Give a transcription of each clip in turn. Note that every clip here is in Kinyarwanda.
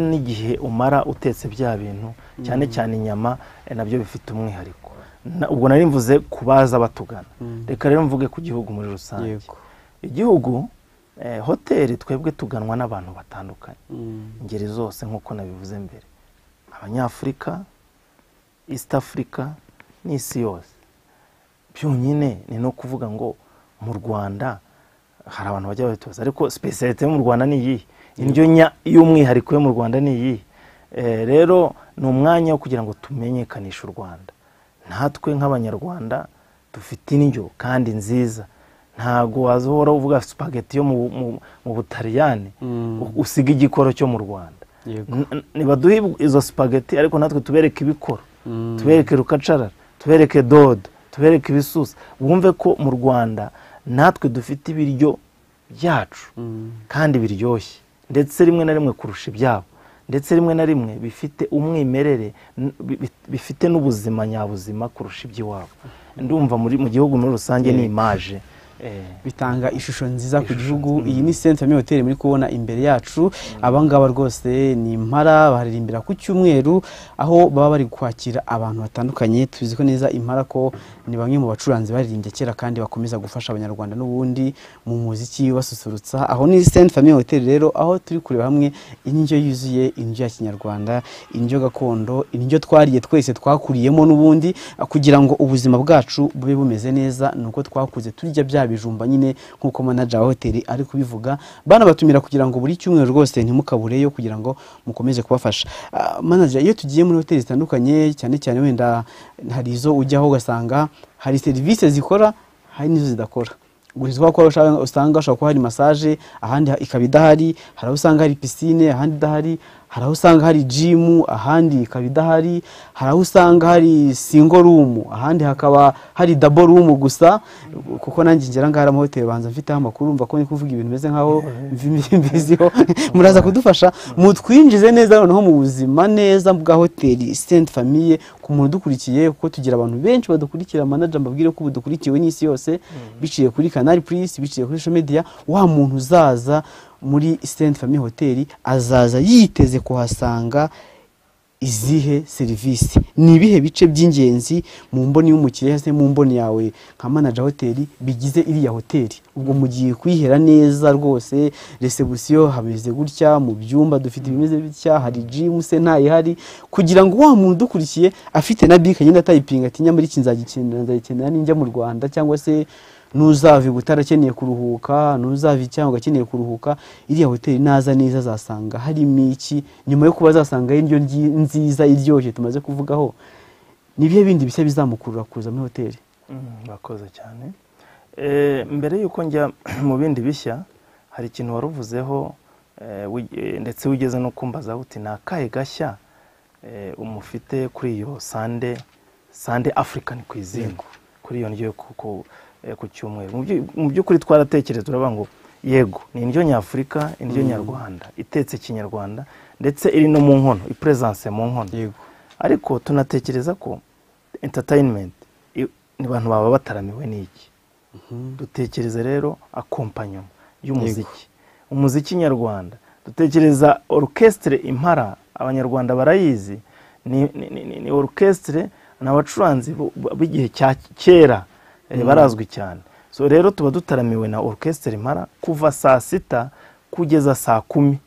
n'igihe umara utetse bya bintu cyane cyane inyama eh, nabyo bifite umwihariko Na- ubwo nari mvuze ku baza batugana reka rero mvuge ku gihugu muri rusange yego igihugu eh, hoteli twebwe tuganwa n'abantu batandukanye Mm. ingeri zose nk'uko nabivuze mbere abanyafurika east africa n'isi yose byonyine ni no kuvuga ngo mu rwanda hari abantu bajya babitoza ariko sipesiyalite yo mu rwanda ni iyihe indyo nya- y'umwihariko yo mu rwanda ni iyihe Eh, rero ni umwanya wo kugira ngo tumenyekanishe u rwanda natwe nk'abanyarwanda dufite indyo kandi nziza ntabwo wazohora uvuga supageti yo mu- mu- mu butaliyani Mm. u- usiga igikoro cyo mu rwanda yego N- n- nibaduhe ibu- izo supageti ariko natwe tubereke ibikoro Mm. tubereke rukacarara tubereke dodo tubereke ibisusa wumve ko mu rwanda natwe dufite ibiryo byacu Mm. kandi biryoshye ndetse rimwe na rimwe kurusha ibyabo ndetse rimwe na rimwe bifite umwimerere n- bi- bi- bifite n'ubuzima nyabuzima kurusha iby'iwabo ndumva muri- mu gihugu muri rusange ni imaje Eh. bitanga ishusho nziza ku Ishusho gihugu nziza. iyi ni Saint Famille Hotel muri kubona imbere yacu abangaba rwose ni impara baririmbira ku cyumweru aho baba bari kwakira abantu batandukanye tuzi ko neza impara ko ni bamwe mu bacuranzi baririmbye kera kandi bakomeza gufasha abanyarwanda n'ubundi mu muziki basusurutsa aho ni Saint Famille Hotel rero aho turi kureba hamwe indyo yuzuye indyo ya kinyarwanda indyo gakondo indyo twariye twese twakuriyemo n'ubundi kugira ngo ubuzima bwacu bube bumeze neza ni uko twakuze turya bya bijumba nyine nk'uko manager wa hoteli ari kubivuga banabatumira kugira ngo buri cyumweru rwose ntimukabureyo kugira ngo mukomeze kubafasha Ah, manager iyo tugiye muri hoteli zitandukanye cyane cyane wenda hari izo ujyaho ugasanga hari serivisi zikora hari n'izo zidakora gusa kubera ko ushaka- usanga hashobora kuba hari masaje ahandi ikaba idahari hari aho usanga hari pisine ahandi idahari hari aho usanga hari jimu ahandi ikaba idahari hari aho usanga hari singo rumu ahandi hakaba hari dabo rumu gusa kuko nanjye ngera ngaha amahoteli banza mfiteho amakuru mva ko ndi kuvuga ibintu bimeze nkaho mbi- mbiziho muraza kudufasha mutwinjize neza noneho mu buzima neza bwa hoteli Saint Famille ku muntu udukurikiye kuko tugira abantu benshi badukurikira manager mbabwire ko budukurikiwe n'isi yose biciye kuri Canal Plus biciye kuri social media wa muntu uzaza muri Saint Famille Hotel azaza yiteze kuhasanga izihe serivisi ni ibihe bice by'ingenzi mu mboni y'umukiriya se mu mboni yawe nka manager hoteli bigize iriya hoteli ubwo mu gihe kwihera neza rwose resebusiyo hameze gutya mu byumba dufite ibimeze bitya hari jimu se ntayihari kugira ngo wa muntu udukurikiye afite na bike nyine atayipinga ati nyamara iki nzagikenera nzagikenera ninjya mu rwanda cyangwa se ntuzava i Butare akeneye kuruhuka ntuzava i cyangwa akeneye kuruhuka iriya hoteli naza neza azasanga harimo iki nyuma yo kuba azasanga indyo ngi- nziza iryoshye tumaze kuvugaho ni ibihe bindi bishya bizamukurura kuza muri hoteli Mm, Urakoze cyane Eh, mbere y'uko njya mu bindi bishya hari ikintu wari uvuzeho eh, wi- eh, ndetse wigeze no kumbaza uti ni akahe gashya eh, umufite kuri iyo sande sande african cuisine kuri iyo ndyo yo ku- ku- eh, ku cyumweru Mu byu- mu by'ukuri twaratekereza turavuga ngo yego ni indyo nyafurika indyo nyarwanda itetse kinyarwanda ndetse iri no mu nkono ipuresanse mu nkono yego ariko tunatekereza ko entertainment i- ni abantu baba bataramiwe n'iki dutekereze rero akompanyoma y'umuziki umuziki nyarwanda dutekereza orukesitire impara abanyarwanda barayizi ni, ni, ni, ni, ni orukesitire ni abacuranzi bu- bu- b'igihe cya kera eh, barazwi cyane so rero tuba dutaramiwe na orukesitire impara kuva saa sita kugeza saa kumi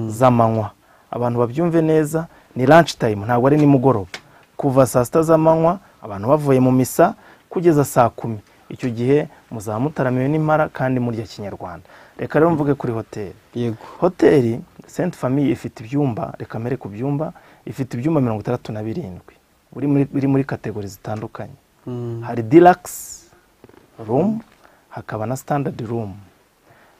z'amanywa abantu babyumve neza ni lunch time ntabwo ari nimugoroba kuva saa sita z'amanywa abantu bavuye mu misa kugeza saa kumi icyo gihe muzaba mutaramiwe n'impara kandi murya kinyarwanda reka rero mvuge kuri hoteli yego hoteli senti famiye ifite ibyumba reka mbere ku byumba ifite ibyumba mirongo itandatu na birindwi biri muri, biri muri kategori zitandukanye hari deluxe room hakaba na standard room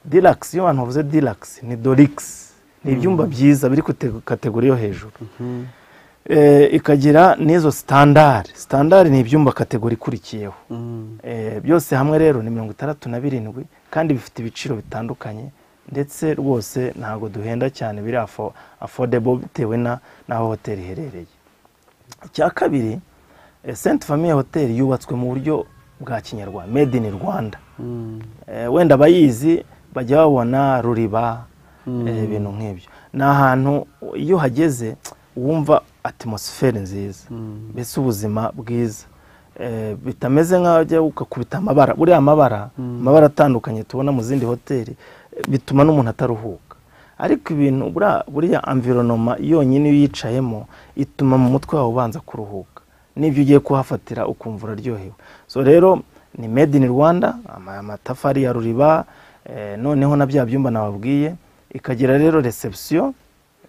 deluxe iyo abantu bavuze deluxe ni dorix ni ibyumba byiza biri ku te- kategori yo hejuru Eh, ikagira n'izo standard standard ni ibyumba kategori ikurikiyeho Eh, byose hamwe rero ni mirongo itandatu na birindwi kandi bifite ibiciro bitandukanye ndetse rwose ntabwo duhenda cyane biri afo- affordable bitewe na- n'aho hoteli iherereye icya kabiri eh, Saint Famille Hotel yubatswe mu buryo bwa kinyarwanda made in Rwanda Eh, wenda abayizi bajya babona ruriba eh, ibintu nk'ibyo ni ahantu iyo hageze wumva atmosiferi nziza mbese ubuzima bwiza bitameze nk'aho ujya ugakubita amabara buriya amabara amabara atandukanye tubona mu zindi hoteli bituma n'umuntu ataruhuka ariko ibintu buriya amvironoma yonyine iyo uyicayemo ituma mu mutwe wawe ubanza kuruhuka n'ibyo ugiye kuhafatira ukumva uraryohewe so rero ni made in rwanda amatafari ya ruriba noneho na bya byumba nababwiye ikagira rero reception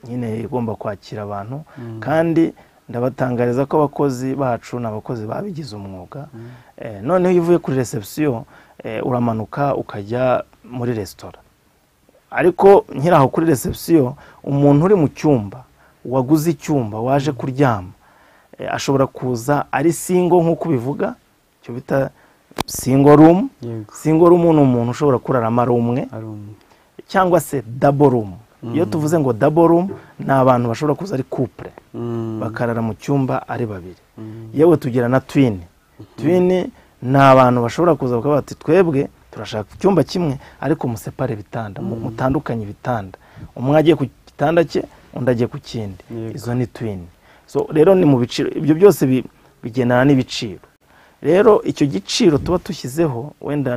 nyine igomba kwakira abantu kandi ndabatangariza ko abakozi bacu ni abakozi babigize umwuga noneho iyo uvuye kuri reception uramanuka ukajya muri resitora ariko nkiraho kuri reception umuntu uri mu cyumba waguze icyumba waje kuryama ashobora kuza ari singo nk'uko ubivuga icyo bita singo rumu singo rumu ni umuntu ushobora kuraramo ari umwe cyangwa se dabo rumu iyo tuvuze ngo dabo rumu ni abantu bashobora kuza ari kupure bakarara mu cyumba ari babiri yewe tugira na twini twini ni abantu bashobora kuza bakaba bati twebwe turashaka icyumba kimwe ariko musepare ibitanda mutandukanye ibitanda umwe agiye ku gitanda cye undi agiye ku kindi izo ni twini rero ni mu biciro ibyo byose bigendana n'ibiciro rero icyo giciro tuba dushyizeho wenda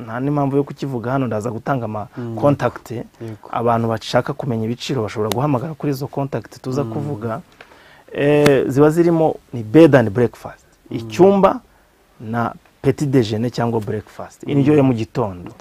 nta n'impamvu yo kukivuga hano ndaza gutanga amakontakiti abantu bashaka kumenya ibiciro bashobora guhamagara kuri izo kontakiti tuza kuvuga ziba zirimo ni bed and breakfast icyumba na peti dejene cyangwa breakfast indyo yo mu gitondo